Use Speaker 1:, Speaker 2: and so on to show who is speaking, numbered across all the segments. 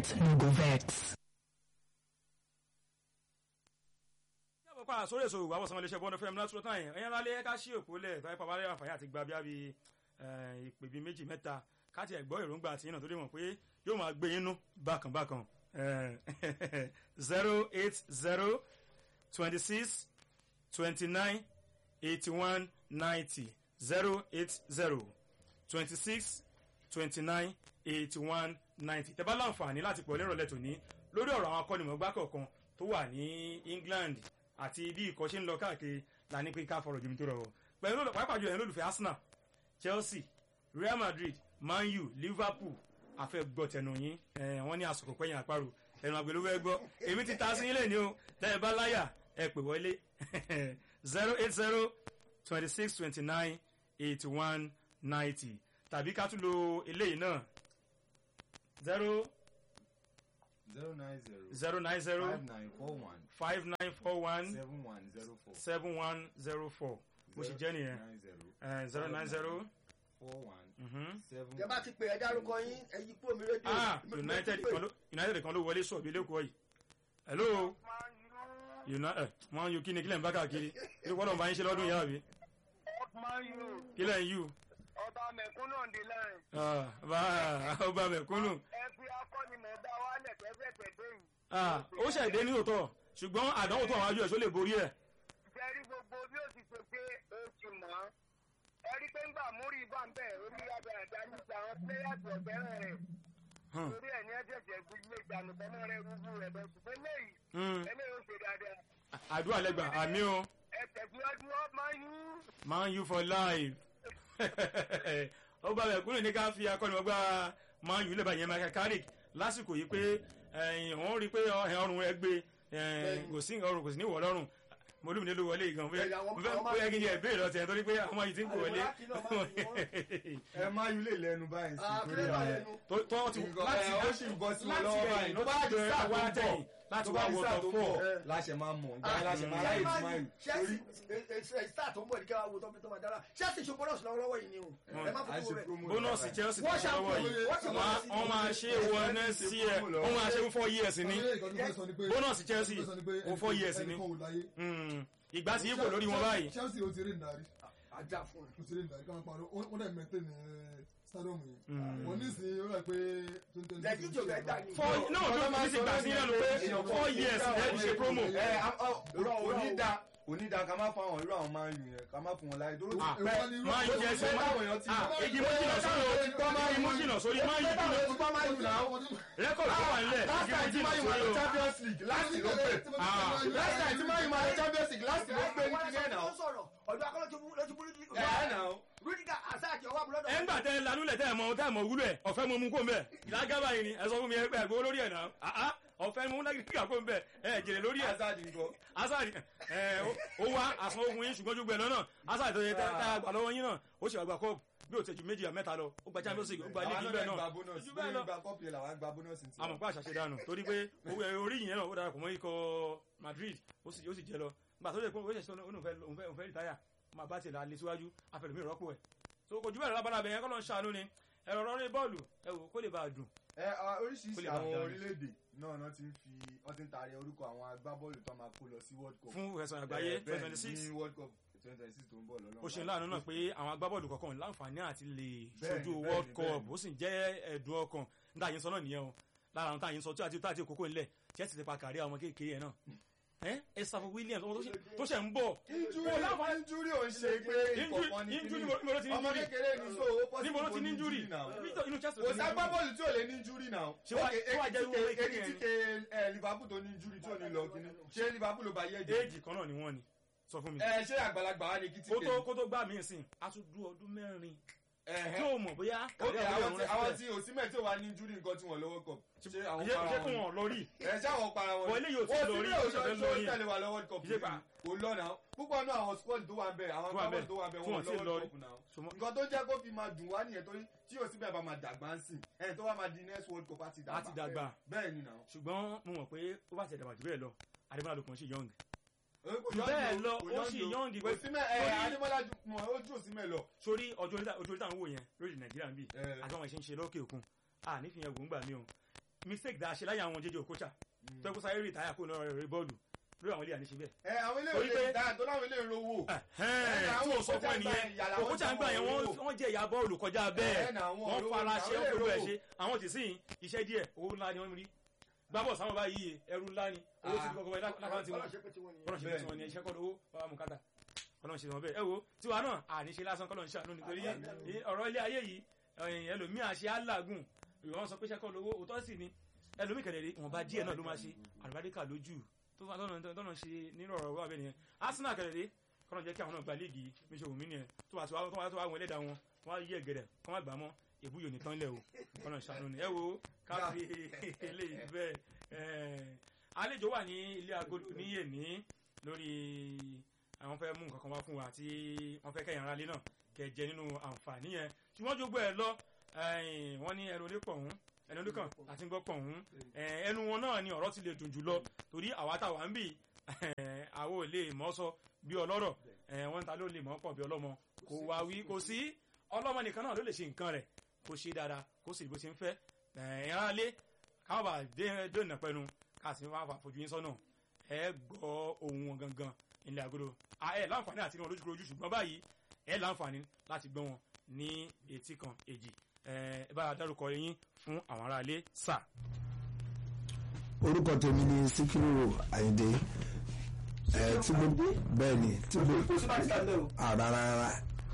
Speaker 1: get no go vex.
Speaker 2: yàgò pa àsórí èso ìwà àwọsàn iléeṣẹ́ bọ́ọ̀dọ̀ fẹ́mi látúrọ̀ tán yẹn ẹ̀yìn alẹ́ ẹ̀ka sí òpó lẹ̀ tọ́ ẹ̀pà balẹ̀ àǹfààní àti gba bíi ìpè bíi méjì mẹ́ta káàtì ẹ̀gbọ́ èròǹgbà àti yìnyín torí mọ̀ pé yóò máa gbé yín nú bákan bákan zero eight zero twenty six twenty nine eighty one ninety zero eight zero twenty six twenty nine eighty one ninety tẹ́ bá láǹfààní láti pọ̀ lérò lẹ́tọ̀ ní lórí ọ̀rọ̀ àwọn akọ́nimọ̀gbá kọ̀ọ̀kan tó wà ní England àti bí ìkọ́ ṣe ń lọ káàkiri la ní pé ká fọ̀rọ̀ jùmí tó rọrọ̀ pẹ̀lú pàápàá jù ẹ̀ lólùfẹ́ Arsenal Chelsea Real Madrid Man U Liverpool àfẹ́ gbọ́ tẹnu yín wọ́n ní àsìkò pẹ́yìn àparò ẹnu àgbẹ̀ ló fẹ́ gbọ́ èmi ti ta sí yín lẹ́ni o tẹ́ ẹ bá láyà ẹ pè wọlé zero eight zero twenty six twenty nine eighty one ninety tàbí ká tún lo eléyìí náà zero
Speaker 3: zero nine zero
Speaker 2: zero nine zero
Speaker 3: five nine four one
Speaker 2: five nine four one
Speaker 3: seven one zero four
Speaker 2: seven one zero four bó ṣe jẹ́ nìyẹn
Speaker 3: nine zero
Speaker 2: zero nine zero.
Speaker 3: four one
Speaker 2: Mhm.
Speaker 3: seven
Speaker 4: tẹ bá ti pè ẹ dárúkọ yín ẹ yí kúrò mi rédíò.
Speaker 2: ah united kan ló united kan ló wọlé sọ ìbílẹ̀ kọ́ yìí hello united wọn yóò kí ni kílẹ̀ ń bá káàkiri kí wọ́n lọ́n bá yín ṣe lọ́dún yàrá bí kílẹ̀ ń yù
Speaker 5: ọba mẹ̀kúnnù ń di láyìn.
Speaker 2: ah bá ọba mẹ̀kúnnù
Speaker 5: ẹ fi akọ́nimọ̀ dá wálẹ̀ tẹ́fẹ̀tẹ̀ déyìn.
Speaker 2: ah ó ṣẹ̀dé ní òótọ́ ṣùgbọ́n àdánwò tó àwọn ajú ẹ̀ ṣó lè borí ẹ̀
Speaker 5: jẹ́rí gbogbo bí ó ti ṣe pé ó ti mọ̀ ọ́. ẹ rí pé ńgbà múrí bá ń bẹ̀ orí abẹ́rẹ́dá níta àwọn pléyàtì ọ̀fẹ́ràn rẹ̀.
Speaker 2: Hmm.
Speaker 5: torí ẹ̀ ní ẹ̀jẹ̀jẹ̀ gbígbé ìgbàanù tọ́mọ rẹ̀ rúgbú rẹ̀ bẹ̀ ṣùgbọ́n léyìí
Speaker 2: Hmm.
Speaker 5: eléyìí ó ṣe dáadáa.
Speaker 2: àdúrà lẹ́gbà àmì o
Speaker 5: ẹ tẹ̀síwájú ọ́ máa ń yú.
Speaker 2: man u for life ọba mẹ̀kúnnù ní ká fi akọ́nimọ̀gbá man u lẹ́bàá yẹn michael carrick lásìkò yìí pé ẹ̀yìn òun rí i pé ọrùn rẹ̀ gbé ẹ̀yìn kò sí ọrùn kò sí ní ìwọ̀ lọ́rùn mo lómi nílò wọlé gan bóyá
Speaker 4: Ẹ̀yà àwọn-
Speaker 2: bóyá
Speaker 4: àwọn máa-
Speaker 2: bóyá kí n yẹ béèrè ọtí ẹ̀ torí pé àwọn yìí ti ń kó wọlé
Speaker 4: Ẹ̀yà kìlọ̀ máa ń fi
Speaker 3: ẹ má yú lè lẹ́nu báyìí sí
Speaker 4: Ah,
Speaker 3: torí
Speaker 4: kílẹ̀ máa
Speaker 3: ẹ
Speaker 4: lẹ́nu.
Speaker 2: tó tó ti
Speaker 3: Nǹkan-
Speaker 2: láti
Speaker 3: ẹ, ó sì ń bọ́ sí wọn
Speaker 2: láti
Speaker 3: lọ́wọ́
Speaker 2: ẹ̀yìn
Speaker 3: báyìí
Speaker 2: ló
Speaker 3: tó bá
Speaker 2: bá
Speaker 3: di
Speaker 2: jẹ́
Speaker 3: sáà tó
Speaker 2: àwọn
Speaker 3: ń
Speaker 2: àtẹ̀yìn
Speaker 3: bọ̀
Speaker 2: láti
Speaker 3: tó
Speaker 2: wá
Speaker 3: bá di
Speaker 2: wọ
Speaker 3: sáà
Speaker 2: top
Speaker 3: tó ń
Speaker 2: four
Speaker 3: bọ̀ láṣẹ máa mọ̀ ìgbà yẹn láṣẹ máa ráyè tí máa yù torí
Speaker 4: Chelsea star tó ń bọ̀ ní kí wọ́n wo tọ́pẹ́ tó máa dára Chelsea ṣe bọ́nọ̀sì lọ́wọ́lọ́wọ́ yìí ni o ẹ má
Speaker 3: à ń
Speaker 4: fojú
Speaker 3: ṣe
Speaker 4: rẹ̀.
Speaker 3: promo
Speaker 2: bónọ́ọ̀sì Chelsea tó
Speaker 4: Wọ́n
Speaker 2: ń lọ́wọ́
Speaker 4: ṣàkóso-
Speaker 2: yìí
Speaker 4: wọ́n ṣàkóso-
Speaker 2: wọ́n wọ́n máa ṣe wọ next year wọ́n máa ṣe fún four years ní bónọ́ọ̀sì Chelsea ó four years ní Mm. ìgbà tí yípo lórí wọn báyìí
Speaker 6: Chelsea ó ti rí ìdarí
Speaker 4: ajá fún
Speaker 6: ó ti rí ìdarí káwọn parọ́ wọ́n dẹ̀ mẹ́tẹ́ ní stadium yìí wọ́n ní ìsìn ó rà pé twenty twenty
Speaker 4: lẹ́yìn ìjọba ẹ̀dá ni.
Speaker 2: four no tó fi sí gbà sí lẹ́nu pé four years lẹ́nu ṣe promo
Speaker 3: ẹ onídà onídà ká má fún àwọn irú àwọn máa ń yù yẹn ká má fún wọn láyé tó
Speaker 2: Ah,
Speaker 6: Èwo wá ní irú-
Speaker 2: máa ń jẹ ẹsẹ̀ máa
Speaker 3: táwọn èèyàn ti
Speaker 2: ah igi mú jìnnà sórí o igi mú jìnnà sórí máa ń yí kí ló rẹ́kọ̀dì tó wà nílẹ̀
Speaker 3: last
Speaker 2: igi mú
Speaker 3: time tí
Speaker 2: jìnnà
Speaker 3: máa yù máa
Speaker 2: sórí
Speaker 3: lọ
Speaker 2: o
Speaker 3: Champions League last ló pè last time tí máa yù máa lọ Champions League last ló pè ní kílẹ̀ náà
Speaker 4: sọ̀rọ̀ ọ̀dọ̀ akọ́lọ́ tó bú lójú bú
Speaker 3: ẹ̀ náà
Speaker 4: Rudiger Asaki ọwọ́ àbúrò
Speaker 2: ẹ ń gbà tẹ lanúlẹ̀ tẹ mọ tẹ mọ wúlò ẹ ọ̀fẹ́ mo mú kó mbẹ ìdágábà yìí ni ẹ sọ fún mi ẹ pé ẹgbẹ́ lórí ẹ̀ náà àá ọ̀fẹ́ mo mú náà kó mbẹ ẹ jèrè lórí ẹ̀
Speaker 3: Hazard nǹkan
Speaker 2: asari ẹ ó wá àsan ogun yín ṣùgbọ́n jùgbẹ́ lọ́nà asari tó yẹ tá a gbà lọ́wọ́ yín náà ó sì wá gba kọ́ọ̀pù bí ó tẹ̀jú méjì mẹ́ta lọ ó gba champions league ó gba
Speaker 3: àwọn
Speaker 2: league
Speaker 3: náà
Speaker 2: bẹ́ẹ̀
Speaker 3: gba
Speaker 2: náà
Speaker 3: bonus
Speaker 2: Ju bẹ́ẹ̀
Speaker 3: lórí
Speaker 2: lọ.
Speaker 3: gba kọ́pì ẹ̀ làwọn gba bonus ti
Speaker 2: àmọ̀ pé àṣàṣe dànù torí pé owó ẹ orí yìnyẹn náà ó darapọ̀ mọ́ ikọ̀ Madrid ó sì ó sì jẹ lọ nígbà tó lè pé ó ṣẹ̀ṣẹ̀ ó òun fẹ́ òun fẹ́ òun fẹ́ rìtáyà máa bá tiẹ̀ la lé síwájú afẹ́lẹ́mí rọ́pò ẹ̀ so kò jù bẹ́ẹ̀ lábala bẹ̀yẹn kọ́ ló ń ṣàánú ni ẹ̀rọ rọrí bọ́ọ̀lù ẹ wò kó lè bá a dùn
Speaker 3: ẹ ah,
Speaker 2: Kó
Speaker 3: oríṣiríṣi
Speaker 2: lè bá
Speaker 3: àwọn
Speaker 2: dáa.
Speaker 3: orílẹ̀-èdè náà náà ti ń fi wọ́n ti ń taari orúkọ àwọn agbábọ́ọ̀lù tó máa kó lọ sí world cup
Speaker 2: fún ẹ̀sán àgbáyé
Speaker 3: Eh, bẹ́ẹ̀
Speaker 2: twenty six
Speaker 3: ní world cup twenty twenty six tó ń bọ̀ lọ́nà
Speaker 2: ó ṣe láàánú náà pé àwọn agbábọ́ọ̀lù kọ̀ọ̀kan láǹfààní àti lè
Speaker 3: Bẹ́ẹ̀ni,
Speaker 2: ṣojú
Speaker 3: bẹ́ẹ̀ni,
Speaker 2: world cup
Speaker 3: bẹ́ẹ̀ni.
Speaker 2: ó sì jẹ́ ẹ̀dùn ọkàn níta yìí ń sọ náà nìyẹn o lára àwọn táyì ń sọ tí àti táàtì kókó ńlẹ̀ Chelsea ti pa kárí àwọn kékeré yẹn náà ẹ Estafo Williams ọmọ tó ṣe- tó ṣẹ̀ ń bọ̀
Speaker 3: injury
Speaker 2: Ó láǹfààní-
Speaker 3: injury ò ń ṣe pé
Speaker 2: Injury-
Speaker 3: ìkọ̀kan ní
Speaker 2: injury
Speaker 3: kíní.
Speaker 2: níbo- níbo ló ti ní
Speaker 3: ọmọ
Speaker 2: injury?
Speaker 3: kékeré ní so ó possible
Speaker 2: níbo ló ti
Speaker 3: kó
Speaker 2: ní injury
Speaker 3: náà
Speaker 2: Victor- inú Chelsea ló
Speaker 3: kò
Speaker 2: ti ní
Speaker 3: sá
Speaker 2: injury.
Speaker 3: gbábọ́ọ̀lù tí ò lè ní injury náà
Speaker 2: Ṣé wá- ṣé wá jẹ́ irú owó kékeré
Speaker 3: èyí
Speaker 2: yẹn
Speaker 3: tí ke ẹ, Liverpool tó ní injury tí ò ní lọ kíní ṣé Liverpool ló bá yẹ jẹ
Speaker 2: éèjì kan náà ni wọ́n ni sọ fún mi
Speaker 3: ẹ ṣé àgbàlagbà wa ni kí tí
Speaker 2: kó tó kó tó gbà mí sìn a tún dú ọdún mẹ́rin tí
Speaker 3: ẹ̀hẹ́
Speaker 2: ò mọ̀ bóyá
Speaker 3: ok
Speaker 2: kárí
Speaker 3: àwọn
Speaker 2: àwọn
Speaker 3: tí
Speaker 2: ọ̀run
Speaker 3: àwọn
Speaker 2: rẹ̀
Speaker 3: tí òsínmẹ̀ tí ò wá ní injury nǹkan tí wọ́n lọ́wọ́ cup ṣé àwọn
Speaker 2: ṣe
Speaker 3: para
Speaker 2: ṣe kó
Speaker 3: wọn
Speaker 2: wọn lọ rí
Speaker 3: ẹ ṣé àwọn para wọn
Speaker 2: Bọ̀ eléyìí ò tí
Speaker 3: Wọ́n
Speaker 2: lọ rí,
Speaker 3: sílẹ̀
Speaker 2: ó
Speaker 3: òjò
Speaker 2: ṣẹ̀fẹ̀
Speaker 3: tó
Speaker 2: lọ rí.
Speaker 3: tẹ̀lé wa lọ world cup
Speaker 2: Ṣé pa?
Speaker 3: kò lọ náà púpọ̀ náà àwọn squad tó wà ń bẹ̀ àwọn
Speaker 2: Tó wà ń bẹ̀,
Speaker 3: agbábọ́ọ̀lù tó wà ń bẹ̀
Speaker 2: tí wọ́n
Speaker 3: wọ́n
Speaker 2: ti
Speaker 3: lọ
Speaker 2: lọ
Speaker 3: world
Speaker 2: rí.
Speaker 3: cup náà
Speaker 2: Ṣùgbọ́n-
Speaker 3: nǹkan tó jẹ́ kó fi máa dùn wá nìyẹn torí tí yóò síbẹ̀ bá máa dàgbà ń sìn ẹni tó wá máa di next world cup á ti dàgbà
Speaker 2: Á ti dàgbà.
Speaker 3: bẹ́ẹ̀ ni náà
Speaker 2: ṣùgbọ́n mo mọ̀ pé ó bá ti ẹ̀dàgbà jù bẹ́ẹ̀ lọ Adébọ́lá ló kàn ṣe young
Speaker 3: Kò
Speaker 2: Jù
Speaker 3: yọ̀ǹgì
Speaker 2: bẹ́ẹ̀
Speaker 3: o,
Speaker 2: lọ,
Speaker 3: kò
Speaker 2: ó
Speaker 3: yọ̀ǹgì
Speaker 2: sì
Speaker 3: o.
Speaker 2: yọ̀ǹgì
Speaker 3: kò
Speaker 2: pé-
Speaker 3: símẹ̀ ẹ
Speaker 2: torí-
Speaker 3: Adébọ́lá ju mọ̀ ó jù símẹ̀ lọ
Speaker 2: sórí ọjọ́ orí tá- ọjọ́ orí táwọn wò yẹn lórí Nàìjíríà ń bì
Speaker 3: Eh.
Speaker 2: àti àwọn ìṣe ń ṣe lókè òkun à nífìyẹn wò ń gbà mí o mistake dáa ṣe láyé àwọn jẹjẹ òkúta tó ẹ kó sáyé rí ìtayà kó lọ́rọ̀ rẹ̀ bọ́ọ̀lù lórí àwọn ilé àníṣe bẹ́ẹ̀.
Speaker 3: ẹ àwọn ilé
Speaker 2: Torí
Speaker 3: ìwé
Speaker 2: pé-
Speaker 3: dáa tó láwọn ilé ìrówó.
Speaker 2: Ẹ̀hẹ́n,
Speaker 3: àwọn
Speaker 2: tí o sọ fún
Speaker 3: òkúta
Speaker 2: ẹnìyẹn
Speaker 3: ìgbà yàrá wọn
Speaker 2: òkúta ń gbà
Speaker 3: sanwó
Speaker 2: yẹn
Speaker 3: owó.
Speaker 2: wọ́n- wọ́n jẹ́ ìyá bọ́ọ̀lù kọjá bẹ́ẹ̀
Speaker 3: Ẹ̀hẹ́n, àwọn
Speaker 2: wọ́n
Speaker 3: olówó
Speaker 2: fara
Speaker 3: ní
Speaker 2: ṣe
Speaker 3: àwọn
Speaker 2: ó gbogbo ẹ̀
Speaker 3: olówó.
Speaker 2: ṣe àwọn tì sí iṣẹ́ díẹ̀ owó ńlá ni wọ́n rí gbábọ̀ sáwọn báyìí ẹrú ńlá ni owó ti di kọ́kọ́ báyìí lákàntì wọn
Speaker 4: Ọlọ́run ṣe pé tí wọ́n nìyẹn.
Speaker 2: kọ́nà ṣe
Speaker 3: Bẹ́ẹ̀.
Speaker 2: tí wọ́n ní iṣẹ́ kọ́ lówó bàbá mu kátà kọ́nà ṣe wọn bẹ́ẹ̀ ẹ wo tiwa náà àníṣe lásán kọ́nà ṣe àánú nítorí eh, ọ̀rọ̀ ilé ayé yìí ẹ̀yìn ẹlòmíà ṣe alágùn ìwọ́n sọ pé iṣẹ́ kọ́ lówó òótọ́ sì ni ẹlòmíì kẹ̀lẹ́ rí wọn bá díẹ̀ náà ló máa ṣe àlùbáríkà lójú tó fà tọ́nà tọ́nà ṣe nínú ọ̀rọ̀ wà bẹ́ẹ̀ nìyẹn Arsenal kẹ̀lẹ́ rí kọ́nà jẹ́ kí àwọn náà gba líìgì mi ṣe wù mí nìyẹn tó bá tó wá tó wá tó wá wọn ẹlẹ́dàá wọn wọn á yí ẹ̀gẹ̀rẹ̀ kọ́ má gbà mọ́ èbúyò nìkan lẹ̀ o kọ́nà ṣàánú ni ẹ wo káfí eléyìí bẹ́ẹ̀ ẹ̀ àlejò wà ní ilé agolo ní èní lórí àwọn fẹ́ mú nǹkan kan wá fún wa tí wọ́n fẹ́ kẹ́yìn aráalé náà kẹjẹ nínú àǹfààní yẹn ṣùgbọ́n jogbo ẹ̀ lọ ẹ̀yìn, wọ́n ní ẹnu onípọ̀ ọ̀hún ẹnu oníkàn àti gbọ́pọ̀ ọ̀hún ẹ̀, ẹnu wọn náà ni ọ̀rọ̀ ti lè dùn jù lọ torí àwa táwa ń bì àwọn ò lè mọ̀ sọ bí ọlọ́rọ̀ ẹ̀, wọ́n ń ta ló lè mọ̀ pọ̀ bí ọlọ́mọ kò wá wí kò sí ọlọ́mọ nìkan náà ló lè ṣe nǹkan rẹ̀ kó ṣe dáadáa kó sì bó ṣe ń fẹ́ ẹ̀, aráalé káwọn bá dé dènà pẹnu káàsì wá fà fojú yín sọ́nà ẹ gbọ́ ohun wọn gangan ilẹ̀ àgọ́dọ̀ ẹ láǹfààní àti wọn lójúkorojú ṣùgbọ́n báyìí ẹ láǹfààní láti gbọ́ wọn ní etí kan èjì ẹ ẹ bá a dárúkọ yín fún àwọn aráalé sà.
Speaker 1: orúkọ tèmi ni síkírù àyìndé ẹ tí gbogbo bẹ́ẹ̀ ni tí gbogbo
Speaker 4: kò sí bá ti sá lẹ́ o.
Speaker 1: àràràrà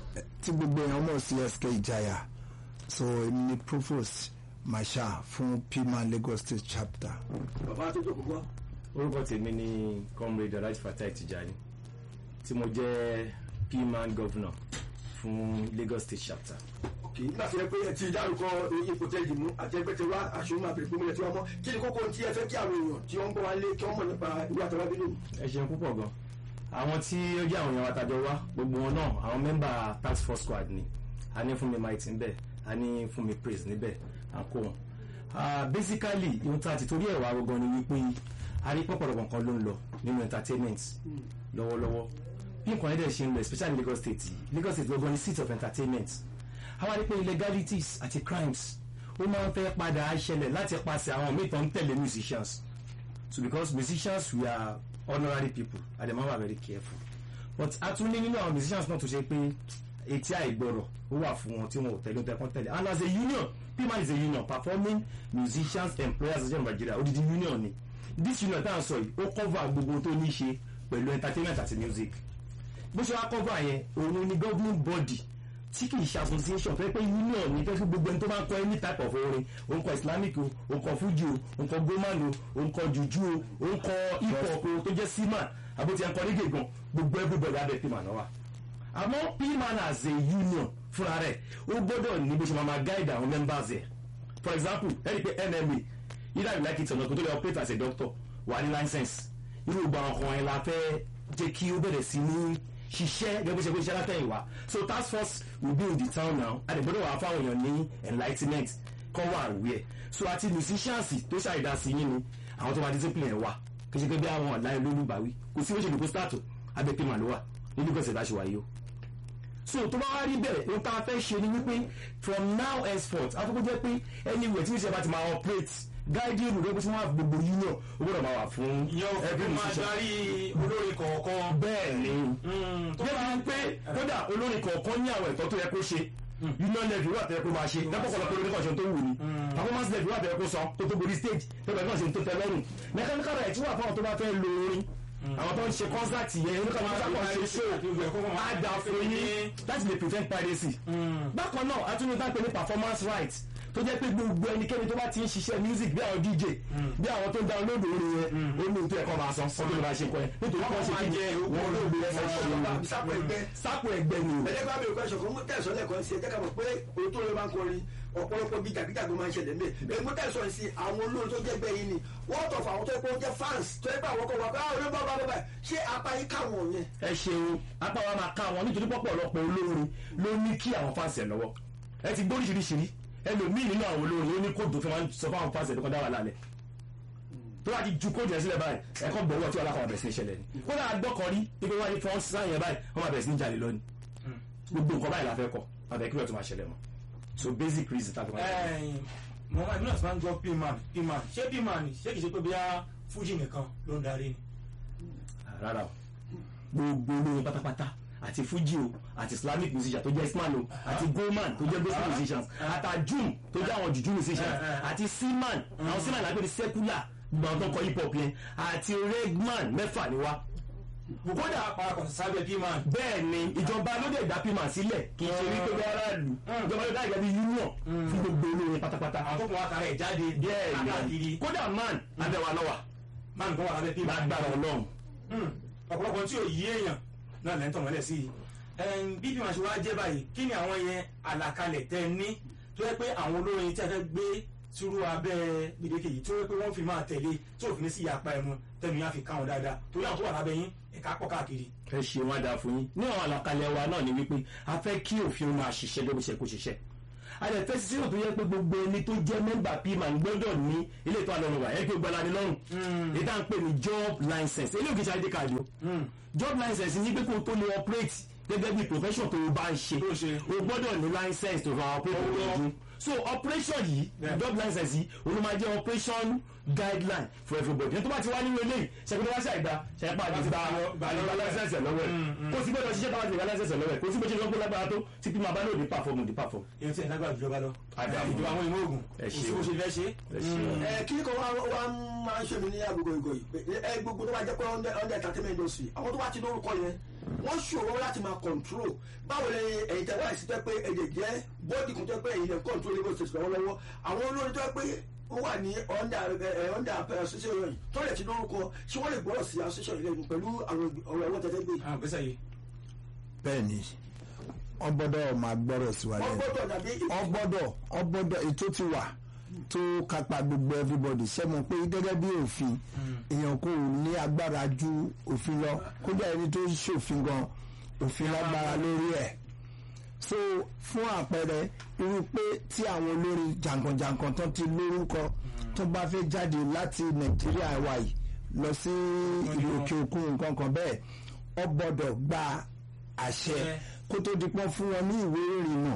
Speaker 1: tí gbogbo èèyàn mọ̀ sí sk ìjayà so èmi ni provost masha fún pima lagos state chapter.
Speaker 4: bàbá tó jókòó gbọ́.
Speaker 7: orúkọ tèmi ni comrade alhaji fatai tijani tí mo jẹ́ pman governor fún lagos state chapter.
Speaker 4: kì í gbàgbé pé ẹ ti dárúkọ ipò tẹ yìí mú àti ẹgbẹ́ tẹ wá aṣọ máa bèrè gbómìnira tí wọ́n mọ́ kí ni kókó tí ẹ fẹ́ kí àwọn èèyàn tí wọ́n ń bọ̀ wá lé kí wọ́n mọ̀ nípa ìwé àtàwọn abílẹ̀
Speaker 7: ẹ ṣeun púpọ̀ gan àwọn tí ó jẹ́ àwọn èèyàn wa tàjọ wá gbogbo wọn náà àwọn mẹ́mbà task force squad ni a ní fún mi mighty níbẹ̀ a ní fún mi praise níbẹ̀ à ń kó wọn. Ah, basically ohun tá a ti torí ẹ̀ wá gbogbo ni wípé a rí pọ̀pọ̀lọpọ̀ nǹkan ló ń lọ nínú entertainment lọ́wọ́lọ́wọ́ bí nǹkan ẹ̀dẹ̀ ṣe ń lọ especially Lagos State yìí. Lagos State gbogbo ni seat of entertainment àwa rí pé illegalities àti crimes ó máa ń fẹ́ padà ṣẹlẹ̀ láti pàṣẹ àwọn míì tó ń tẹ̀lé musicians so because musicians we are honorary people and dem are very careful but a tún ní nínú àwọn musicians náà tó ṣe pé etí àìgbọrọ̀ ó wà fún wọn tí wọn ò tẹ̀lé tẹ̀kọ́ tẹ̀lé and as a union pman is a union performing musicians employers association of Nigeria odidi union ni this union tá à ń sọ yìí ó cover gbogbo tó ní í ṣe pẹ̀lú entertainment àti music bó ṣe wá cover yẹn òun ni governing body tí kì í ṣe association tó yẹ pé union ní fẹ́ fún gbogbo ẹni tó bá ń kọ any type of orin òun kọ islamic o òun kọ fuji o òun kọ goman o òun kọ juju o òun kọ hip hop o tó jẹ́ seaman àbótí ẹnkọ reggae gan gbogbo everybody abẹ́ pman náà wà àmọ́ pman as a union fúnra rẹ̀ ó gbọ́dọ̀ ní bó ṣe máa máa guide àwọn members ẹ̀ for example ẹni pé nma either you like it or not kó tó lè operate as a doctor wà ní license irú ìgbà ọkàn ẹ̀ la fẹ́ jẹ́ kí ó bẹ̀rẹ̀ sí ní ṣiṣẹ́ gẹ́gẹ́ bó ṣe kó iṣẹ́ látẹ̀yìnwá so task force will be in the town now a lè gbọ́dọ̀ wà fáwọn èèyàn ní enlightenment kọ́ wà aware so àti musicians tó ṣàìdásí yín ni àwọn tó máa discipline ẹ̀ wà kì í ṣe pé bí àwọn ọ̀la olólùbáwí kò sí bó ṣe lè kó start abẹ́ pé màá ló wà nínú gbèsè bá ṣe wáyé o so tó bá wá rí bẹ́ẹ̀ ohun tá a fẹ́ ṣe ni wípé from now henceforth afọ́kọ́ jẹ́ pé anywhere tí wíṣẹ́ bá ti máa operate guiding rule lóbi tí wọ́n á fi gbogbo union ó gbọ́dọ̀ máa wà fún every musician
Speaker 2: olórin kọ̀ọ̀kan.
Speaker 7: bẹ́ẹ̀ ni débi pé kódà olórin kọ̀ọ̀kan ní àwọn ẹ̀tọ́ tó yẹ kó ṣe union level wà tẹ́lẹ̀ kó máa ṣe lẹ́pọ̀kọ̀lọpọ̀ olórin kan ṣe tó wù ní performance level wà tẹ́lẹ̀ kó sọ tó tó borí stage tẹ́lẹ̀ kan ṣe tó tẹ́ lọ́rùn mechanical right wà fáwọn tó bá fẹ́ lo orin àwọn tó ń ṣe concert yẹn oníkà máa ń ṣe show àgbà fún yín láti lè prevent piracy bákan náà atúnyẹ bá pè ní performance right tó jẹ́ pé gbogbo ẹnikẹ́ni tó bá ti ń ṣiṣẹ́ music bí àwọn dj bí àwọn tó ń download orin yẹn ó ní tó ẹ̀kọ́ máa san ọdún ló máa ṣe kọ́ ẹ nítorí wọ́n ṣe kí wọ́n ló gbé ẹsẹ̀ ṣe
Speaker 4: sápò ẹgbẹ́
Speaker 7: sápò ẹgbẹ́ ni o.
Speaker 4: ẹ̀jẹ̀ bá mi ò kọ́ ẹ̀ṣọ̀ kan mú tẹ̀sán lẹ́kọ̀ọ́ sí ẹ̀jẹ̀ ká mọ̀ pé òun tó lè máa ń kọrin ọ̀pọ̀lọpọ̀ bíi jàgídàgbọ́n máa ń ṣẹlẹ̀ mẹ́ ẹ̀ mú tẹ̀sán sí àwọn olórin tó jẹ́ gbẹ́ yìí ni wọ́n tọ̀ fún àwọn tó yẹ kó jẹ́ fans tó yẹ pé àwọn kan wà pé àwọn olórin bá bá bá ṣé apá yìí káwọn yẹn.
Speaker 7: ẹ ṣeun apá wa máa ká wọn nítorí pọ̀pọ̀ ọ̀lọpọ̀ olórin ló ní kí àwọn fans ẹ̀ lọ́wọ́ ẹ ti gbóríṣiríṣi rí ẹlòmíì nínú àwọn olórin ó ní kóòdù tó fi máa ń sọ fáwọn fans ẹ̀ tó kọ́ dá wà lálẹ́ tó bá ti ju kóòdù yẹn sílẹ̀ báyìí ẹ̀kọ́ gbọ̀wọ́ tí wọ́n lákọ̀ bẹ̀rẹ̀ sí ní ṣẹlẹ̀ ni kódà àgbọ̀kọ̀ rí pípé wáyé fọ́n sáyẹn báyìí wọ́n máa bẹ̀rẹ̀ sí ní jalè lọ́ni gbogbo nǹkan báyìí la fẹ́ kọ́ àbẹ̀ kí ló tó máa ṣẹlẹ̀ mọ́ so basic reason tá a fi máa ṣẹlẹ̀.
Speaker 2: mo máa nílò tí wọ́n ń gbọ́ pman pman ṣé pman ṣé kìí ṣe pé bíyà fújì nìkan ló ń darí ni.
Speaker 7: rárá o gbogbo olórin pátápátá àti fuji o àti islamic musician tó jẹ́ isman o àti goldman tó jẹ́ gospel musicians àti ajum tó jẹ́ àwọn juju musicians àti seaman àwọn seaman lágbèrè secular gbogbo àwọn tó ń kọ hip hop yẹn àti regman mẹ́fà ni wá
Speaker 2: kódà parapọ̀ sábẹ́ pman.
Speaker 7: bẹ́ẹ̀ ni ìjọba ló dé dá pman sílẹ̀ kì í ṣe wípé bí aráàlú ìjọba ló dá ìgbà bí union fún gbogbo olórin pátápátá
Speaker 2: àwọn tó kún wa kàrà ẹ̀ jáde
Speaker 7: bẹ́ẹ̀
Speaker 2: káàkiri
Speaker 7: ni kódà man abẹ́wà lọ́wà
Speaker 2: máa nǹkan wà lábẹ́ pman.
Speaker 7: lágbára ọlọ́run
Speaker 2: Hmm, ọ̀pọ̀lọpọ̀ tí ò yí èèyàn náà lẹ́ ń tọ̀ mọ́lẹ̀ sí i Ẹn, bí bí màá ṣe wá jẹ́ báyìí kí ni àwọn yẹn àlàkalẹ̀ tẹ́ ẹ ní tó yẹ pé àwọn olórin tí a fẹ́ gbé sírú abẹ́ gbèdéke yìí tó yẹ pé wọ́n fi máa tẹ̀lé tí òfin ní sí ìyapa ẹ̀mu tẹnu yẹn á fi káwọn dáadáa torí àwọn tó wà lábẹ́ yín ẹ̀ka pọ̀ káàkiri.
Speaker 7: ẹ ṣe wọn dáa fún yín ní àwọn àlàkalẹ̀ wa náà ni wípé a fẹ́ kí òfin máa ṣiṣẹ́ bí ó ṣe kó ṣiṣẹ́ a lè fẹ́ sísè tó yẹ pé gbogbo ẹni tó jẹ́ mẹ́mbà pman gbọ́dọ̀ ní ilé ìtọ́ àlọ́run wa ẹ pé gbọ́dọ̀ ní lọ́rùn èyí tá à ń pè ní job license eléyìí kì í ṣe id card o job license ní pé kó o tó lè operate gẹ́gẹ́ bí profession tó o bá ń ṣe
Speaker 2: Tó ṣe.
Speaker 7: o gbọ́dọ̀ ní license tó fà operate lójú so operation yìí
Speaker 2: Yeah.
Speaker 7: job license yìí olú máa jẹ́ operation guideline for everybody ní tó bá ti wá nínú eléyìí ṣẹ́gun wá ṣàìgbà ṣẹ́pà àti gba
Speaker 2: Gba
Speaker 7: àti gba
Speaker 2: lọ́wọ́ ẹ̀.
Speaker 7: license ẹ̀ lọ́wọ́ ẹ̀ kó o sì gbọ́dọ̀ ṣiṣẹ́ táwọn àti gba license ẹ̀ lọ́wọ́ ẹ̀ kó o sì gbọ́dọ̀ ṣe lọ́gbọ́n lágbára tó tí pí máa bá lóde perform òde perform.
Speaker 2: èyí tí ẹ̀ lágbára ìjọba lọ
Speaker 7: Àdàmú.
Speaker 2: ìjọba àwọn ìmọ̀ ògùn
Speaker 7: Ẹ
Speaker 2: kò sí
Speaker 7: ṣeun.
Speaker 2: bó ṣe fẹ́ ṣe.
Speaker 7: ẹ ṣeun.
Speaker 4: ẹ kí ni kan wá wá máa ń ṣe mí ní agogo ìgò yìí pé ẹ gbogbo tó bá jẹ́ pé under under entertainment industry àwọn tó bá ti lórúkọ yẹn wọ́n ṣòro láti máa control báwo lẹ ẹ̀yin tẹ wáyé sí tẹ pé ẹ̀jẹ̀ jẹ́ bọ́ọ̀dì kan tẹ pé ẹ̀yin lẹ control Lagos state lọ́wọ́lọ́wọ́ àwọn olórin tó pé ó wà ní under ẹ under association yìí tó lè ti lórúkọ ṣé wọ́n lè gbọ́dọ̀ sí association yìí lẹ́nu pẹ̀lú àwọn ọ̀rọ̀ ẹ̀wọ̀n tẹ́tẹ́ gbé
Speaker 2: àwọn ìgbésẹ̀ yìí.
Speaker 1: bẹ́ẹ̀ ni wọ́n gbọ́dọ̀ máa gbọ́rọ̀ sí wa
Speaker 4: wọ́n
Speaker 1: lẹ́nu
Speaker 4: gbọ́dọ̀ dàbí
Speaker 1: wọ́n gbọ́dọ̀ wọ́n gbọ́dọ̀ ètò ti wà tó kápá gbogbo everybody ṣe mọ̀ pé gẹ́gẹ́ bí òfin èèyàn kò ní agbára ju òfin lọ kódà ẹni tó ń ṣòfin gan òfin lágbára lórí ẹ̀ so fún àpẹẹrẹ irú pé tí àwọn olórin jàǹkànjàǹkàn tó ti lórúkọ tó bá fẹ́ jáde láti nàìjíríà wa yìí lọ sí ìlú òkè òkun nǹkan kan bẹ́ẹ̀ ọ gbọ́dọ̀ gba àṣẹ kó tó di pọ́n fún wọn ní ìwé ìrìnnà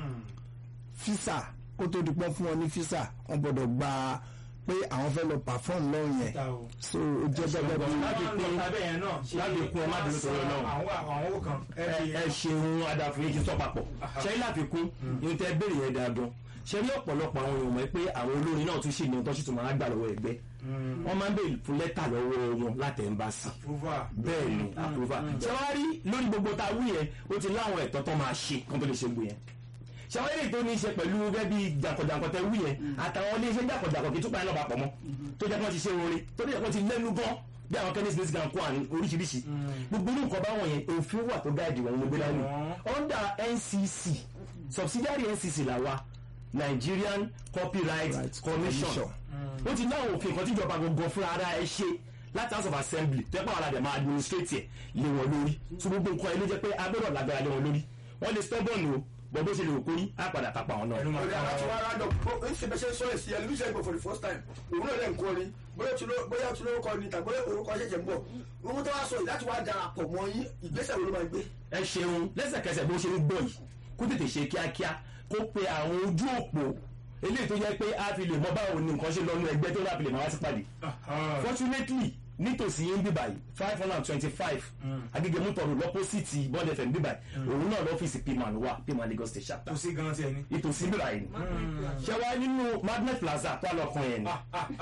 Speaker 1: fisa kó tó di pọ́n fún wọn ní fisa wọn gbọ́dọ̀ gba pé àwọn fẹ́ lọ perform lọ́hùn yẹn
Speaker 2: Ta o.
Speaker 1: so ó jẹ́ gẹ́gẹ́ bí
Speaker 7: láti
Speaker 2: Wọ́n
Speaker 7: pín-
Speaker 2: lọ sábẹ́ yẹn náà ṣe
Speaker 7: láti kún ẹ má bínú torí Ọlọ́run.
Speaker 2: àwọn àwọn owó kan. ẹ fi-
Speaker 7: ẹ ṣeun adáfúnyé kí n sọ papọ̀ ṣẹ́yìn láfikún ní tẹ́ béèrè yẹn dáa gan ṣe rí ọ̀pọ̀lọpọ̀ àwọn èèyàn mọ̀ pé àwọn olórin náà tún ṣì ní ọtọ́ sì tún máa gbà lọ́wọ́ ẹgbẹ́ wọ́n máa ń béèrè fún lẹ́tà lọ́wọ́ wọn láti ẹ̀ńbásì
Speaker 2: Approval.
Speaker 7: bẹ́ẹ̀ ni àpòfà ṣé wàá rí lórí gbogbo tá a wí yẹn ó ti láwọn ẹ̀tọ́ tó máa ṣe kó tó lè ṣe gbò yẹn ṣé wàá rí tó ní í ṣe pẹ̀lú gẹ́gẹ́ bí jàǹkọ̀jàǹkọ̀ tẹ wí yẹn àtàwọn ilé iṣẹ́ jàǹkọ̀jàǹkọ̀ kì í tún pa ẹ̀ lọ́ba pọ̀ mọ́ tó jẹ́ kí wọ́n ti ṣe orin tó jẹ́ kí wọ́n ti lẹ́nu gan bí àwọn kẹ́ni smith gan kó àrùn oríṣiríṣi gbogbo ní nǹkan báwọn yẹn òfin wà tó gáàdì wọn ló gbé dání under ncc subsidiary ncc làwa nigerian copyright
Speaker 1: Right
Speaker 7: commission
Speaker 1: Commission.
Speaker 7: ó ti láwọn òfin kan tíjọba gbogbo fúnra ara ẹ ṣe láti house of assembly tẹ́pọ̀ àwọn aládẹ̀ máa administrate ẹ̀ lé wọn lórí tí gbogbo nǹkan ẹ ló jẹ́ pé agbọ́dọ̀ lágbára lé wọn lórí wọ́n lè stubborn o bọ́ bó ṣe lè kórí á padà kápá wọn náà.
Speaker 2: Ẹnu máa
Speaker 4: ọ̀rẹ́
Speaker 2: ká
Speaker 4: àwọn tí
Speaker 2: wọn.
Speaker 4: wọ́n rádọ̀ ó ń ṣe bẹ́sẹ̀ sọ́ọ̀ sí ẹlẹ́mísẹ̀ ìgbò for the first time òun náà lẹ́ ń kọrin bóyá tí ló- bóyá tí lórúkọ ni tàbí orúkọ ṣẹ̀ṣẹ̀ ń bọ̀ ohun tó wá sọ yìí láti wá darapọ̀ mọ́ yín ìgbésẹ̀ wo ló máa gbé.
Speaker 7: ẹ ṣeun lẹ́sẹ̀kẹsẹ̀ bó ṣe ń gbọ́ yìí kó tètè ṣe kíákíá kó pe àwọn ojú òpó eléyìí tó jẹ́ pé a fi lè mọ báwo ni nǹkan ṣe lọ́nu ẹgbẹ́ tó láfi lè máa wá sí pàdé fortunately nítòsí yín bíbà yìí five hundred and twenty-five agége mọ́tòrò lọ́pọ́sìtì bond fm bíbà yìí òun náà lọ́fíìsì pman wà pman lagos state chapter
Speaker 2: kò sí gan tiẹ̀ ni.
Speaker 7: ìtòsí bíbà yìí ṣe wá nínú magnet plaza tó àlọ́kàn yẹn ni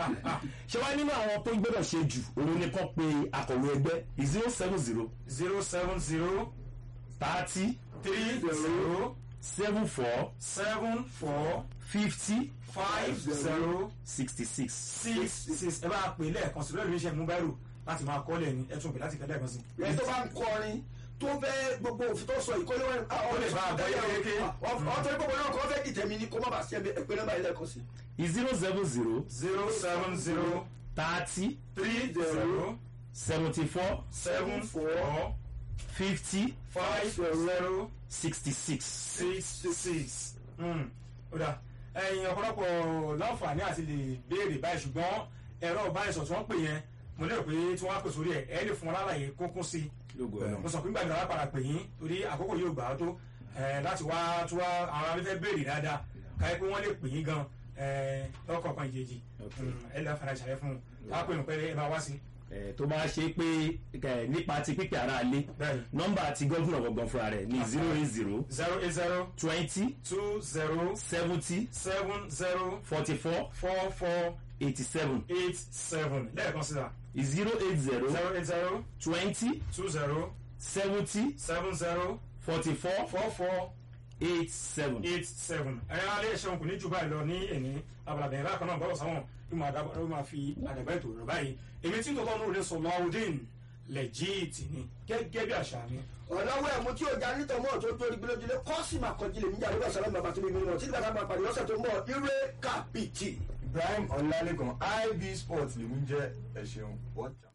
Speaker 7: ṣe wá nínú àwọn tó gbọ́dọ̀ ṣe jù òun ni kàn pé akọ̀wé ẹgbẹ́ zero seven zero
Speaker 2: zero seven zero
Speaker 7: thirty
Speaker 2: three zero
Speaker 7: seven four
Speaker 2: seven four
Speaker 7: fifty
Speaker 2: five zero
Speaker 7: sixty six.
Speaker 2: six six ẹ bá pè lẹ́ẹ̀kan sí lórí iṣẹ́ mú báírò láti máa kọ́lẹ̀ ní ẹ tún pè láti kẹ́lẹ́ kan sí.
Speaker 4: ẹ tó bá ń kọrin tó fẹ́ gbogbo òfin tó sọ yìí kó lè wá
Speaker 2: Ó lè bá àgbọ̀ yé kéké.
Speaker 4: ọ̀tọ̀ gbogbo náà kọ́ fẹ́ dìtẹ̀mí ni kó má bàa sí ẹgbẹ́ nọ́mbà ilé ẹ̀kọ́ sí.
Speaker 7: zero seven zero
Speaker 2: zero seven zero
Speaker 7: thirty
Speaker 2: three zero
Speaker 7: seventy four
Speaker 2: seven four
Speaker 7: fifty
Speaker 2: five zero
Speaker 7: sixty six.
Speaker 2: six six. ó dà ẹ̀yin ọ̀pọ̀lọpọ̀ láǹfààní àti lè béèrè báyìí ṣùgbọ́n ẹ̀rọ ìbánisọ̀ tí wọ́n pè yẹn mo lérò pé tí wọ́n á pè sórí ẹ̀ ẹ̀ lè fún wọn lálàyé kúnkún sí i mo sọ pé gbàgbé àwọn padà pè yín torí àkókò yóò gbà á tó ẹ̀, láti wá tó wá àwọn afẹ́fẹ́ béèrè dáadáa káyọ̀ pé wọ́n lè pè yín gan ẹ lọ́kọ̀ọ̀kan ìjèjì
Speaker 7: Ok.
Speaker 2: ẹ lè fara ìṣàlẹ̀ fún un wá pè mí pé ẹ máa wá sí
Speaker 7: ẹ tó bá ṣe pé ẹ, nípa ti pípẹ́ ara lé
Speaker 2: bẹ́ẹ̀
Speaker 7: nọ́mbà ti gọ́vùnà gbọ̀ngàn fúnra rẹ̀ ní zero eight zero
Speaker 2: zero eight zero
Speaker 7: twenty
Speaker 2: two zero
Speaker 7: seventy
Speaker 2: seven zero
Speaker 7: forty four
Speaker 2: four four
Speaker 7: eighty seven
Speaker 2: eight seven lẹ́ẹ̀kan sí ta
Speaker 7: zero eight zero
Speaker 2: zero eight zero
Speaker 7: twenty
Speaker 2: two zero
Speaker 7: seventy
Speaker 2: seven zero
Speaker 7: forty four
Speaker 2: four four
Speaker 7: eight seven.
Speaker 2: eight seven ẹ̀yin alẹ́ ṣeun kò ní jù báyìí lọ ní ẹ̀ní abalabẹ̀yìn bákan náà bọ́lọ̀ sáwọn bí mo àdàbọ̀ ló máa fi àdàbà ètò rẹ̀ báyìí èmi tí tòótọ́ nù lè sọ lọ́wọ́dín lẹ́jìtì ni gẹ́gẹ́ bí àṣà mi.
Speaker 4: ọ̀nàwó ẹ̀mú tí ó já nítorí mọ́ tó torí gbélójúlé kọ́sì máa kọjú lèmi jà lórí ọ̀sán bàbá tó bí mi mọ̀ tí nígbà máa pàdé lọ́sẹ̀ tó ń bọ̀ ire kàpìtì.
Speaker 3: ibrahim ọlálẹ́kan ib sports lèmi jẹ́ ẹ̀ ṣeun wọ́tà.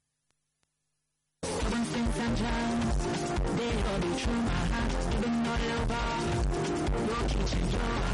Speaker 8: Even since I'm child, they all be true my heart, even all over. Your kitchen, your